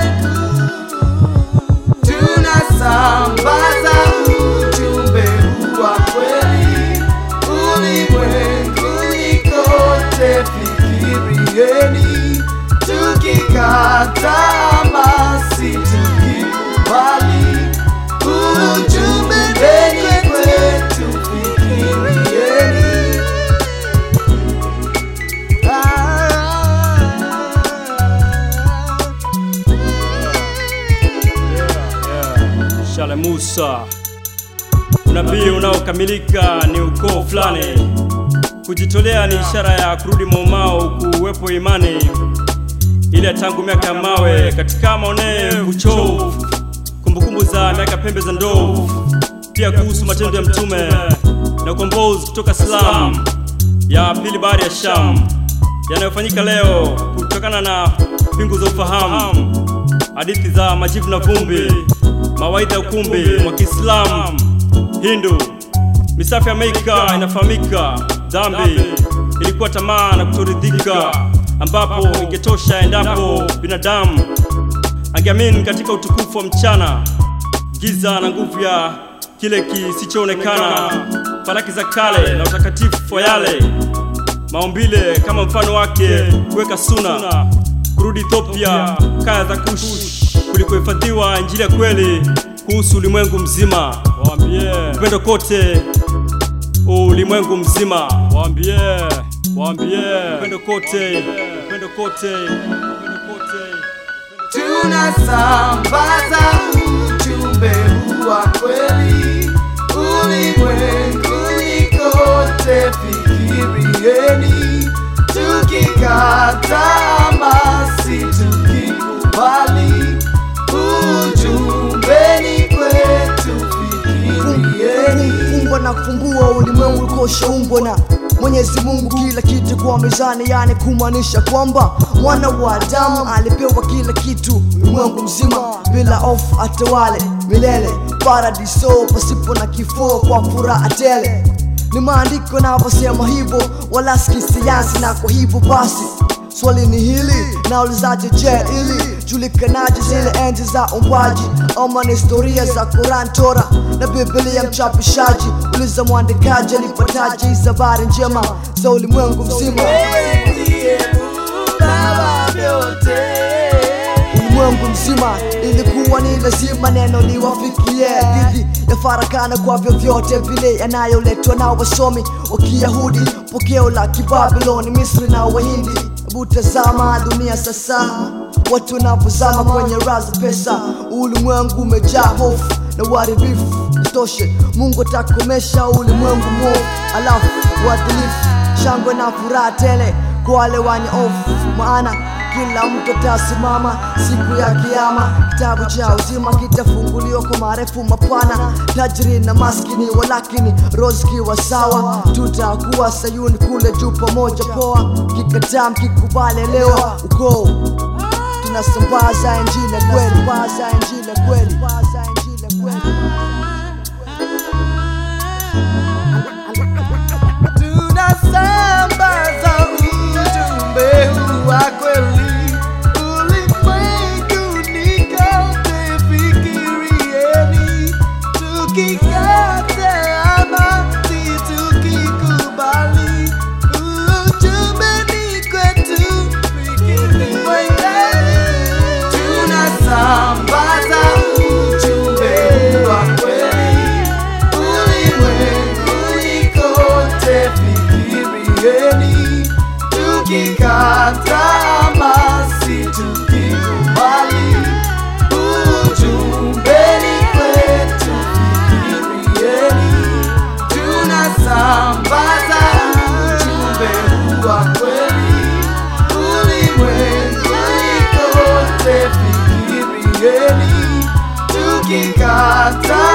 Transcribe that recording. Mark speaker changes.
Speaker 1: tunasambaza ujumbe huu wa kweli ulimwenguni kote. Fikirieni, tukikataa basi tukikubali ujumbe ni kwetu. Fikirieni.
Speaker 2: Shale Musa, unabii unaokamilika ni ukoo fulani. Kujitolea ni ishara ya kurudi maumao, kuwepo imani ile tangu miaka ya mawe katika maonevu chovu, kumbukumbu za miaka pembe za ndovu, pia kuhusu matendo ya mtume na ukombozi kutoka Islam ya pili bahari ya Sham yanayofanyika leo kutokana na pingu za ufahamu, hadithi za majivu na vumbi, mawaidha ya ukumbi wa Kiislamu, Hindu, misafi ya Meika inafahamika. Dhambi ilikuwa tamaa na kutoridhika, ambapo ingetosha endapo binadamu angeamini katika utukufu wa mchana, giza na nguvu ya kile kisichoonekana, falaki za kale na utakatifu wa yale maumbile kama mfano wake, kuweka suna, kurudi Ethiopia, kaya za Kush, kulikohifadhiwa injili ya kweli kuhusu ulimwengu mzima. Waambie upendo kote ulimwengu mzima, waambie waambie upendo kote, upendo kote, upendo kote.
Speaker 1: tunasambaza ujumbe huu wa kweli ulimwenguni kote. Fikirieni, tukikataa basi tukikubali ujumbe ni kwetu. Fikirieni.
Speaker 3: Fungwa na kufumbua ulimwengu ulikoshumbwa na Mwenyezi Mungu, kila kitu kwa mizani, yani kumaanisha kwamba mwana wa Adamu alipewa kila kitu, ulimwengu mzima bila ofu, atawale milele paradiso, pasipo na kifo, kwa furaha tele. Ni maandiko yanavyosema hivyo, wala si kisayansi, na kwa hivyo basi Swali ni hili, naulizaje je, ili julikanaje zile enzi za umbwaji ama ni historia za Quran, Tora na Biblia? Mchapishaji uliza mwandikaji alipataje hizi habari njema za ulimwengu mzima?
Speaker 1: Wewe ndiye Baba vyote.
Speaker 3: ulimwengu mzima ilikuwa ni lazima neno liwafikie dhidi ya farakana kwa vyovyote vile yanayoletwa na wasomi wa Kiyahudi, pokeo la Kibabiloni, Misri na Wahindi. Hebu tazama dunia sasa, watu wanapozama kwenye raza pesa, ulimwengu umejaa hofu na uharibifu. Isitoshe, Mungu atakomesha ulimwengu mwovu, alafu uadilifu, shangwe na furaha tele kwa wale wenye hofu, maana kila mtu atasimama siku ya kiyama. Kitabu cha uzima kitafunguliwa kwa marefu mapana, tajiri na maskini, walakini roho zikiwa sawa, tutakuwa Sayuni kule juu pamoja. Poa kikataa mkikubali, elewa ukoo tunasambaza injili ya kweli, sambaza injili ya kweli, sambaza injili ya kweli.
Speaker 1: tunasambaza ujumbe huu wa kweli ulimwenguni kote. Fikirieni, tukikataa basi tukikubali ujumbe ni kwetu. Fikirieni, tunasambaza ujumbe huu wa kweli ulimwenguni kote. Fikirieni, tukikataa basi tukikubali ujumbe ni kwetu. Fikirieni, tunasambaza ujumbe huu wa kweli ulimwenguni kote. Fikirieni, tukikataa